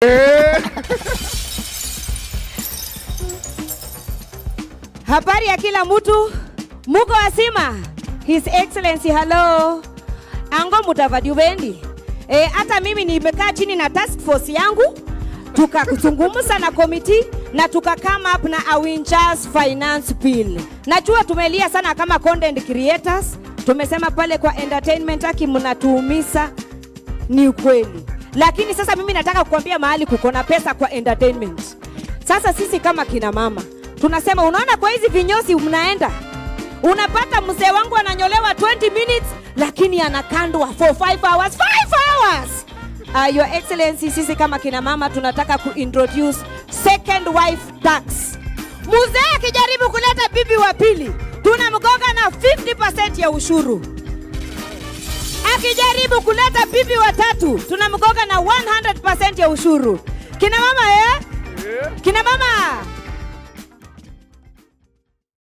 Habari ya kila mtu, muko wasima? His Excellency, hello. Ango Mudavadi ubendi? Eh, hata mimi nimekaa chini na task force yangu tukazungumza na komiti na tuka come up na Awinjas finance bill. Najua tumelia sana kama content creators, tumesema pale kwa entertainment haki mnatuumiza, ni ukweli, lakini sasa mimi nataka kukwambia mahali kuko na pesa kwa entertainment. Sasa sisi kama kina mama tunasema, unaona, kwa hizi vinyozi mnaenda unapata mzee wangu ananyolewa 20 minutes lakini anakandwa for 5 hours 5 hours uh, your excellency sisi kama kina mama tunataka kuintroduce second wife tax mzee akijaribu kuleta bibi wa pili tunamgonga na 50% ya ushuru akijaribu kuleta bibi wa tatu tunamgonga na 100% ya ushuru kina mama eh? kina mama